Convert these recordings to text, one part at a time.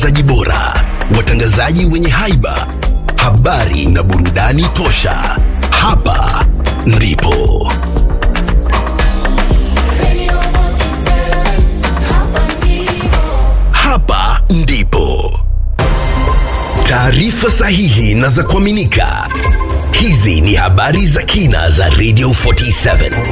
zaji bora, watangazaji wenye haiba, habari na burudani tosha. Hapa ndipo hapa ndipo taarifa sahihi na za kuaminika. Hizi ni habari za kina za Radio 47.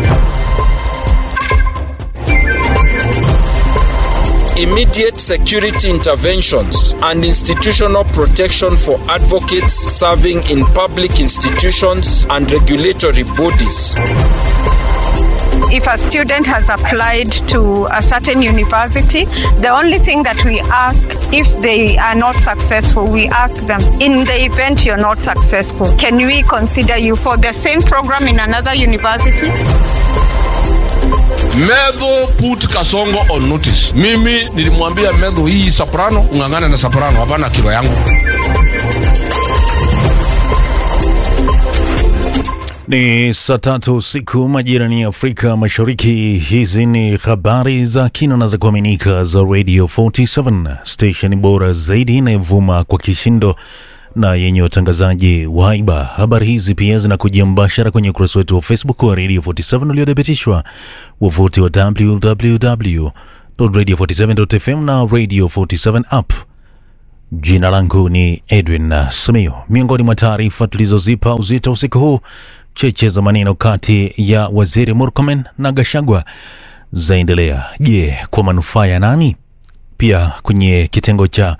immediate security interventions and institutional protection for advocates serving in public institutions and regulatory bodies. If a student has applied to a certain university, the only thing that we ask if they are not successful, we ask them, in the event you're not successful, can we consider you for the same program in another university? Medho put Kasongo on notice. Mimi nilimwambia Medho, hii soprano ung'ang'ane na soprano, hapana kilo yangu. Ni saa tatu usiku majirani ya Afrika Mashariki. Hizi ni habari za kina na za kuaminika za Radio 47 station bora zaidi inayovuma kwa kishindo na yenye watangazaji wa haiba. Habari hizi pia zinakujia mbashara kwenye ukurasa wetu wa Facebook wa Radio 47 uliothibitishwa, wavuti wa www.radio47.fm na Radio 47 app. Jina langu ni Edwin Sumio. Miongoni mwa taarifa tulizozipa uzito usiku huu, cheche za maneno kati ya waziri Murkomen na Gashagwa zaendelea. Je, kwa manufaa ya nani? Pia kwenye kitengo cha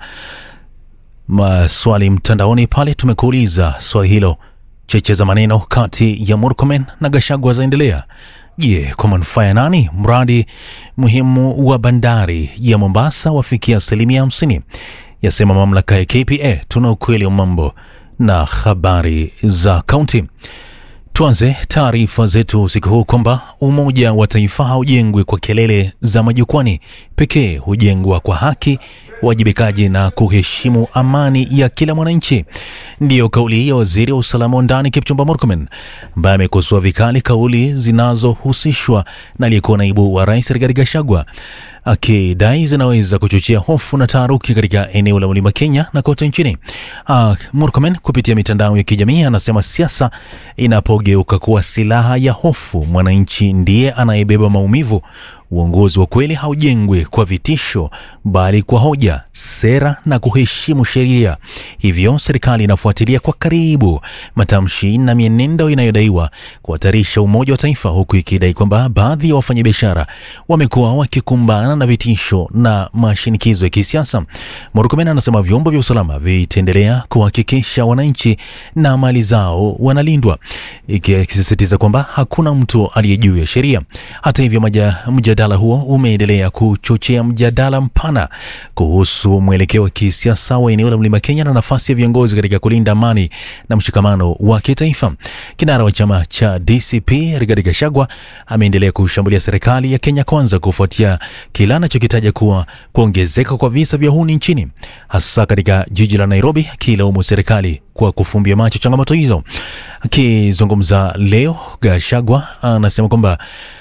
maswali mtandaoni pale tumekuuliza swali hilo, cheche za maneno kati ya Murkomen na Gashagwa zaendelea. Je, kwa manufaa ya nani? Mradi muhimu wa bandari ya Mombasa wafikia asilimia hamsini, yasema mamlaka ya KPA. Tuna ukweli wa mambo na habari za kaunti. Tuanze taarifa zetu usiku huu kwamba umoja wa taifa haujengwi kwa kelele za majukwani pekee, hujengwa kwa haki, uwajibikaji na kuheshimu amani ya kila mwananchi. Ndiyo kauli ya waziri wa usalama wa ndani Kipchumba Murkomen, ambaye amekosoa vikali kauli zinazohusishwa na aliyekuwa naibu wa rais Rigathi Gachagua akidai zinaweza kuchochea hofu na taharuki katika eneo la mlima Kenya na kote nchini. Uh, Murkomen kupitia mitandao ya kijamii anasema siasa inapogeuka kuwa silaha ya hofu, mwananchi ndiye anayebeba maumivu. Uongozi wa kweli haujengwi kwa vitisho, bali kwa hoja, sera na kuheshimu sheria. Hivyo serikali inafuatilia kwa karibu matamshi na mienendo inayodaiwa kuhatarisha umoja wa taifa, huku ikidai kwamba baadhi ya wafanyabiashara wamekuwa wakikumbana na vitisho na mashinikizo ya kisiasa. Murkomen anasema vyombo vya usalama vitaendelea kuhakikisha wananchi na mali zao wanalindwa, ikisisitiza kwamba hakuna mtu aliye juu ya sheria. Hata hivyo, maja, mjadala huo umeendelea kuchochea mjadala mpana kuhusu mwelekeo wa kisiasa wa eneo la mlima Kenya na nafasi ya viongozi katika kulinda amani na mshikamano wa kitaifa. Kinara wa chama cha DCP Rigathi Gachagua ameendelea kushambulia serikali ya Kenya Kwanza kufuatia kila anachokitaja kuwa kuongezeka kwa visa vya uhuni nchini, hasa katika jiji la Nairobi, akilaumu serikali kwa kufumbia macho changamoto hizo. Akizungumza leo, Gachagua anasema kwamba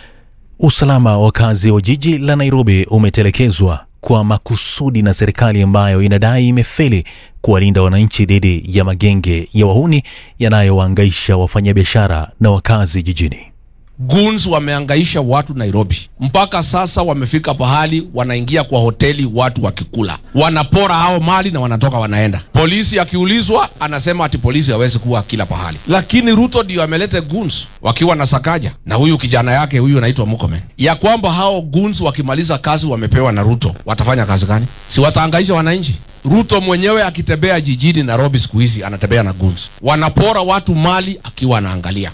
usalama wa wakazi wa jiji la Nairobi umetelekezwa kwa makusudi na serikali ambayo inadai imefeli kuwalinda wananchi dhidi ya magenge ya wahuni yanayowaangaisha wafanyabiashara na wakazi jijini. Goons wameangaisha watu Nairobi, mpaka sasa wamefika pahali wanaingia kwa hoteli watu wakikula, wanapora hao mali na wanatoka wanaenda. Polisi akiulizwa anasema ati polisi hawezi kuwa kila pahali, lakini Ruto ndio ameleta goons wakiwa na Sakaja na huyu kijana yake huyu anaitwa Murkomen, ya kwamba hao goons wakimaliza kazi wamepewa na Ruto watafanya kazi gani? Si wataangaisha wananchi? Ruto mwenyewe akitembea jijini Nairobi siku hizi anatembea na goons, wanapora watu mali akiwa anaangalia.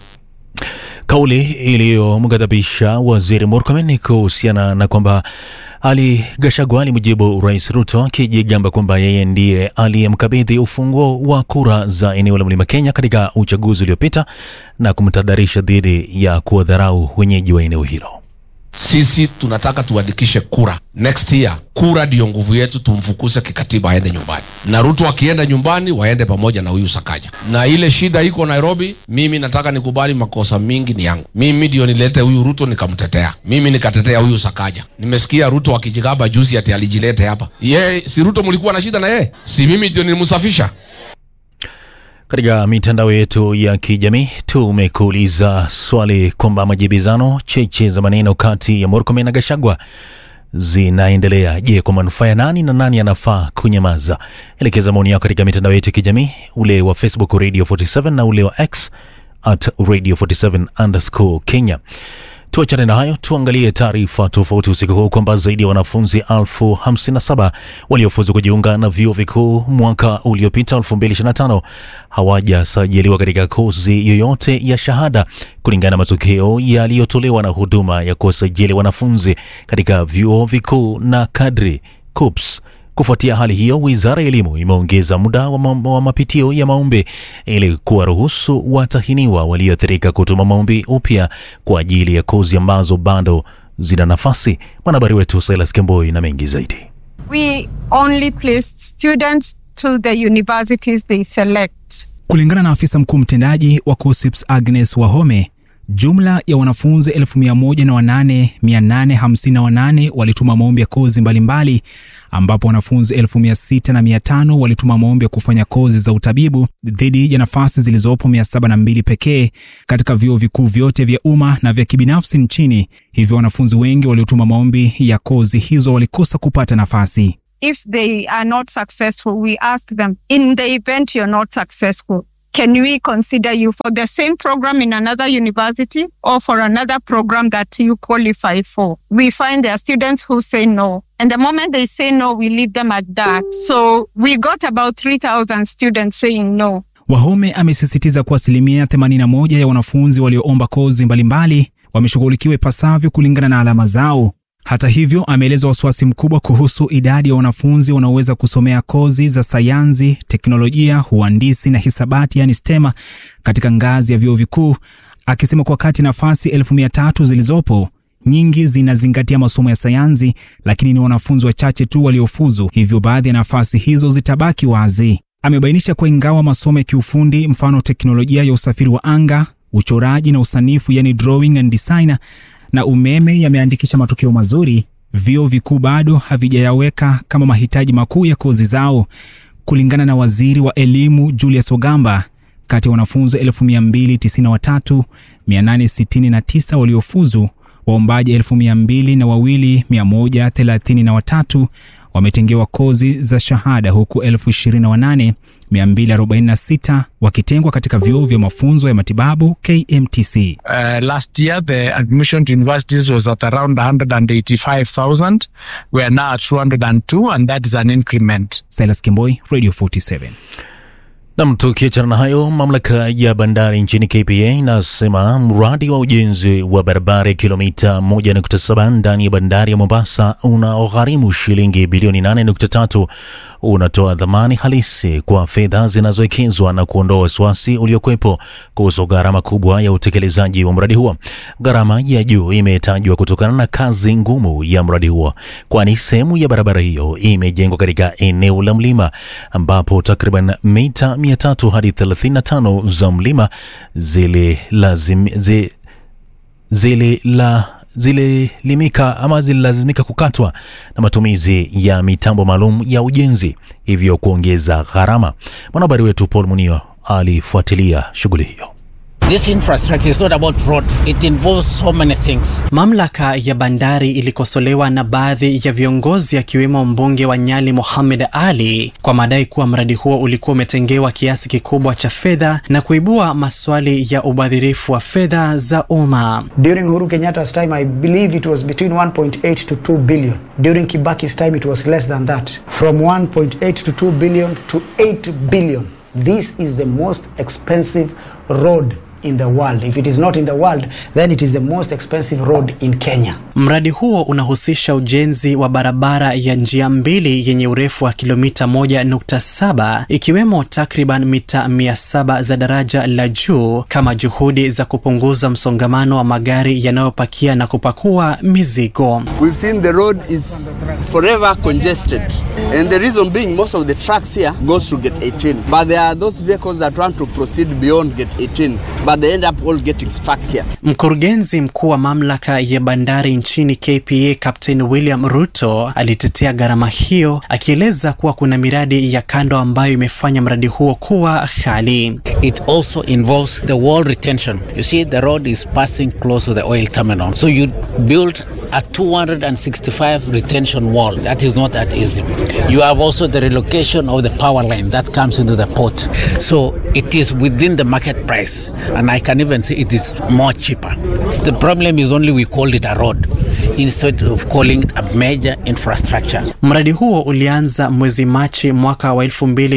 Kauli iliyomghadhabisha waziri Murkomen ni kuhusiana na kwamba Ali Gachagua alimjibu Rais Ruto akijigamba kwamba yeye ndiye aliyemkabidhi ufunguo wa kura za eneo la Mlima Kenya katika uchaguzi uliopita na kumtahadharisha dhidi ya kuwadharau wenyeji wa eneo hilo. sisi tunataka tuandikishe kura next year. Kura ndiyo nguvu yetu, tumfukuse kikatiba aende nyumbani, na Ruto akienda nyumbani waende pamoja na huyu Sakaja. Na ile shida iko Nairobi, mimi nataka nikubali makosa mingi ni yangu mimi, ndio nilete huyu Ruto nikamtetea, mimi nikatetea huyu Sakaja. Nimesikia Ruto akijigamba juzi ati alijilete hapa. Ye, si Ruto mlikuwa na shida na yeye? Si mimi ndio nilimsafisha? Katika mitandao yetu ya kijamii tumekuuliza swali kwamba majibizano cheche za maneno kati ya Murkomen na Gachagua zinaendelea. Je, kwa manufaa ya nani na nani anafaa kunyamaza? Elekeza maoni yako katika mitandao yetu ya kijamii, ule wa Facebook Radio 47 na ule wa X at Radio 47 underscore Kenya. Tuachane na hayo, tuangalie taarifa tofauti usiku huu kwamba zaidi ya wanafunzi elfu hamsini na saba waliofuzu kujiunga na vyuo vikuu mwaka uliopita 2025 hawajasajiliwa katika kozi yoyote ya shahada kulingana na matokeo yaliyotolewa na huduma ya kuwasajili wanafunzi katika vyuo vikuu na kadri KUPS. Kufuatia hali hiyo, wizara ya elimu imeongeza muda wa, ma wa mapitio ya maombi ili kuwaruhusu watahiniwa walioathirika kutuma maombi upya kwa ajili ya kozi ambazo bado zina nafasi. Mwanahabari wetu Silas Kemboi na mengi zaidi. We only placed students to the universities they select. Kulingana na afisa mkuu mtendaji wa KUSSIPS Agnes Wahome, jumla ya wanafunzi 1008,858 walituma maombi ya kozi mbalimbali ambapo wanafunzi 6,500 walituma maombi ya kufanya kozi za utabibu dhidi ya nafasi zilizopo 702 pekee katika vyuo vikuu vyote vya umma na vya kibinafsi nchini. Hivyo wanafunzi wengi waliotuma maombi ya kozi hizo walikosa kupata nafasi. If they are not successful, we ask them, in the event you're not successful, can we consider you for the same program in another university or for another program that you qualify for? We find there are students who say no. And the moment they say no, we leave them at that. So we got about 3,000 students saying no. Wahome amesisitiza kuwa asilimia 81 ya wanafunzi walioomba kozi mbalimbali wameshughulikiwa ipasavyo kulingana na alama zao. Hata hivyo, ameeleza wasiwasi mkubwa kuhusu idadi ya wanafunzi wanaoweza kusomea kozi za sayansi, teknolojia, uhandisi na hisabati, yani STEMA katika ngazi ya vyuo vikuu, akisema kwa kati nafasi elfu mia tatu zilizopo nyingi zinazingatia masomo ya sayansi, lakini ni wanafunzi wachache tu waliofuzu, hivyo baadhi ya nafasi hizo zitabaki wazi. Amebainisha kuwa ingawa masomo ya kiufundi, mfano teknolojia ya usafiri wa anga, uchoraji na usanifu, yani drawing and designer na umeme yameandikisha matokeo mazuri, vyuo vikuu bado havijayaweka kama mahitaji makuu ya kozi zao. Kulingana na waziri wa elimu Julius Ogamba, kati ya wanafunzi 223869 waliofuzu, waombaji 2200 na wawili 133 wametengewa kozi za shahada huku 28246 wakitengwa katika vyuo vya mafunzo ya matibabu KMTC. Uh, last year, the admission to universities was at around 185,000. We are now at 202, and that is an increment. Silas Kimboi, Radio 47. Nam, tukiachana na hayo, mamlaka ya bandari nchini KPA inasema mradi wa ujenzi wa barabara ya kilomita 1.7 ndani ya bandari ya Mombasa unaogharimu shilingi bilioni 8.3 unatoa dhamani halisi kwa fedha zinazowekezwa na kuondoa wasiwasi uliokuwepo kuhusu gharama kubwa ya utekelezaji wa mradi huo. Gharama ya juu imetajwa kutokana na kazi ngumu ya mradi huo, kwani sehemu ya barabara hiyo imejengwa katika eneo la mlima ambapo takriban mita 300 hadi 35 za mlima zililazim, zi, zilila zililimika ama zililazimika kukatwa na matumizi ya mitambo maalum ya ujenzi, hivyo kuongeza gharama. Mwanahabari wetu Paul Munio alifuatilia shughuli hiyo. This infrastructure is not about road. It involves so many things. Mamlaka ya bandari ilikosolewa na baadhi ya viongozi akiwemo mbunge wa Nyali Mohamed Ali kwa madai kuwa mradi huo ulikuwa umetengewa kiasi kikubwa cha fedha na kuibua maswali ya ubadhirifu wa fedha za umma. During Uhuru Kenyatta's time, I believe it was between 1.8 to 2 billion. During Kibaki's time, it was less than that. From 1.8 to 2 billion to 8 billion. This is the most expensive road in the world. If it is not in the world, then it is the most expensive road in Kenya. Mradi huo unahusisha ujenzi wa barabara ya njia mbili yenye urefu wa kilomita 1.7 ikiwemo takriban mita 700 za daraja la juu kama juhudi za kupunguza msongamano wa magari yanayopakia na kupakua mizigo. We've seen the road is forever congested. And the reason being most of the trucks here goes to gate 18. But there are those vehicles that want to proceed beyond gate 18, but they end up all getting stuck here. Mkurugenzi mkuu wa mamlaka ya bandari nchini KPA Captain William Ruto alitetea gharama hiyo akieleza kuwa kuna miradi ya kando ambayo imefanya mradi huo kuwa ghali. It also involves the wall retention. You see, the road is passing close to the oil terminal. So you build a 265 retention wall. That is not that easy. You have also the relocation of the power line that comes into the port. So it is within the market price. And I can even say it is more cheaper. The problem is only we called it a road instead of calling it a major infrastructure. Mradi huo ulianza mwezi Machi mwaka wa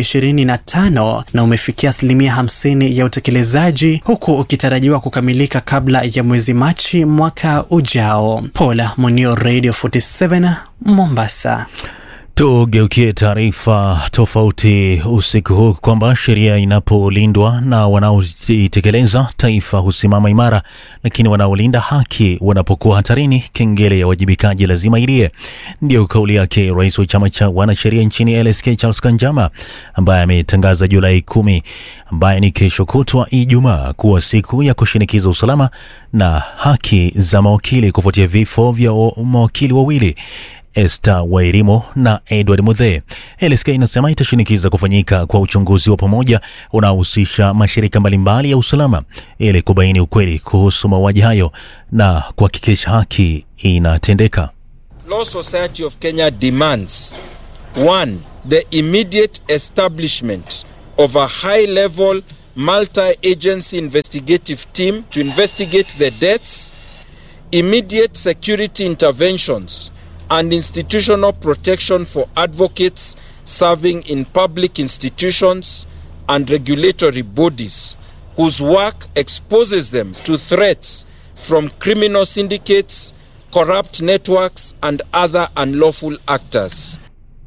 2025 na umefikia asilimia 50 ya utekelezaji huku ukitarajiwa kukamilika kabla ya mwezi Machi mwaka ujao. Paula Munio, Radio 47 Mombasa. Tugeukie taarifa tofauti usiku huu kwamba sheria inapolindwa na wanaoitekeleza taifa husimama imara, lakini wanaolinda haki wanapokuwa hatarini, kengele ya wajibikaji lazima ilie. Ndiyo kauli yake rais wa chama cha wanasheria nchini LSK Charles Kanjama, ambaye ametangaza Julai kumi, ambaye ni kesho kutwa Ijumaa, kuwa siku ya kushinikiza usalama na haki za mawakili kufuatia vifo vya mawakili wawili Esther Wairimo na Edward Muthe. LSK inasema itashinikiza kufanyika kwa uchunguzi wa pamoja unaohusisha mashirika mbalimbali ya usalama ili kubaini ukweli kuhusu mauaji hayo na kuhakikisha haki inatendeka. Law Society of Kenya demands one, the immediate establishment of a high level multi agency investigative team to investigate the deaths, immediate security interventions and institutional protection for advocates serving in public institutions and regulatory bodies whose work exposes them to threats from criminal syndicates, corrupt networks, and other unlawful actors.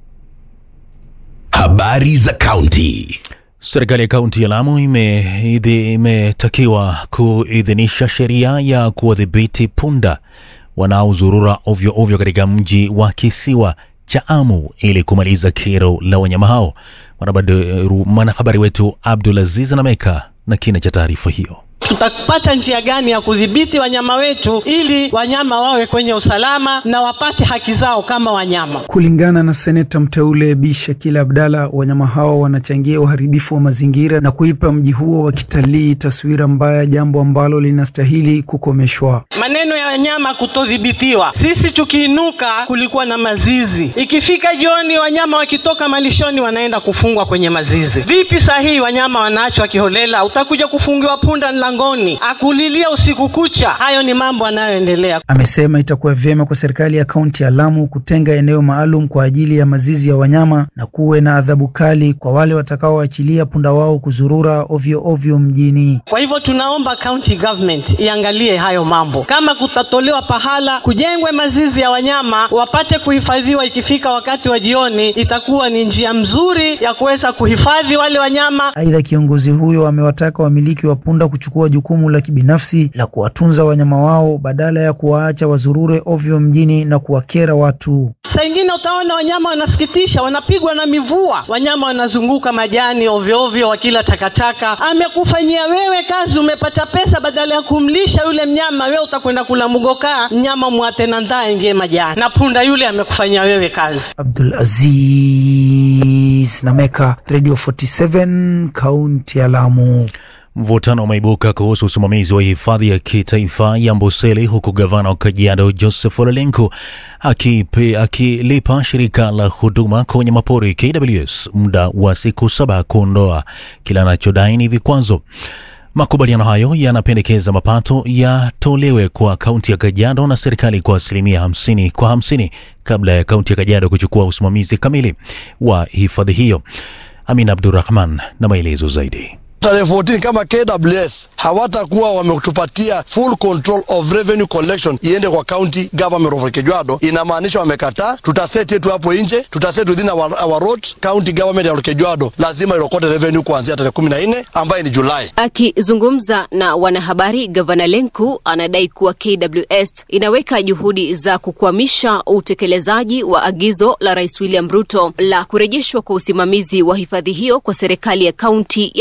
Habari za kaunti. Serikali ya kaunti ya Lamu imetakiwa ime kuidhinisha sheria ya kuwadhibiti punda wanaozurura ovyo ovyo katika mji wa kisiwa cha Amu ili kumaliza kero la wanyama hao. Mwanahabari wetu Abdulaziz Nameka na kina cha taarifa hiyo. Tutapata njia gani ya kudhibiti wanyama wetu ili wanyama wawe kwenye usalama na wapate haki zao kama wanyama? Kulingana na seneta mteule Bi Shakila Abdalla, wanyama hao wanachangia uharibifu wa mazingira na kuipa mji huo wa kitalii taswira mbaya, jambo ambalo linastahili kukomeshwa. Maneno ya wanyama kutodhibitiwa, sisi tukiinuka, kulikuwa na mazizi, ikifika jioni wanyama wakitoka malishoni wanaenda kufungwa kwenye mazizi. Vipi sahihi wanyama wanaachwa kiholela? Utakuja kufungiwa punda mlangoni akulilia usiku kucha. Hayo ni mambo yanayoendelea. Amesema itakuwa vyema kwa serikali ya kaunti ya Lamu kutenga eneo maalum kwa ajili ya mazizi ya wanyama na kuwe na adhabu kali kwa wale watakaoachilia punda wao kuzurura ovyo ovyo mjini. Kwa hivyo tunaomba county government iangalie hayo mambo, kama kutatolewa pahala kujengwe mazizi ya wanyama wapate kuhifadhiwa. Ikifika wakati wa jioni, itakuwa ni njia mzuri ya kuweza kuhifadhi wale wanyama. Aidha, kiongozi huyo amewataka wamiliki wa punda kuchukua jukumu la kibinafsi la kuwatunza wanyama wao badala ya kuwaacha wazurure ovyo mjini na kuwakera watu. Saa ingine utaona wanyama wanasikitisha, wanapigwa na mivua, wanyama wanazunguka majani ovyo ovyo, wakila takataka. Amekufanyia wewe kazi, umepata pesa, badala ya kumlisha yule mnyama, wewe utakwenda kula mgokaa, mnyama mwate na ndaa ingie majani, na punda yule amekufanyia wewe kazi. Abdul Aziz Nameka, Radio 47, kaunti ya Lamu. Mvutano umeibuka kuhusu usimamizi wa hifadhi ya kitaifa ya Amboseli huku gavana wa Kajiado Joseph Ole Lenku akilipa aki shirika la huduma kwa wanyamapori KWS muda wa siku saba kuondoa kila anachodai ni vikwazo. Makubaliano hayo yanapendekeza mapato yatolewe kwa kaunti ya Kajiado na serikali kwa asilimia hamsini kwa hamsini kabla ya kaunti ya Kajiado kuchukua usimamizi kamili wa hifadhi hiyo. Amin Abdurrahman na maelezo zaidi. tarehe 14 kama KWS hawatakuwa wametupatia full control of revenue collection iende kwa county government of Olkejuado, inamaanisha wamekataa. Tutaseti yetu hapo nje, tutaseti within our, our roads. County government ya Olkejuado lazima irokote revenue kuanzia tarehe 14 ambayo ni Julai. Akizungumza na wanahabari, gavana Lenku anadai kuwa KWS inaweka juhudi za kukwamisha utekelezaji wa agizo la Rais William Ruto la kurejeshwa kwa usimamizi wa hifadhi hiyo kwa serikali ya kaunti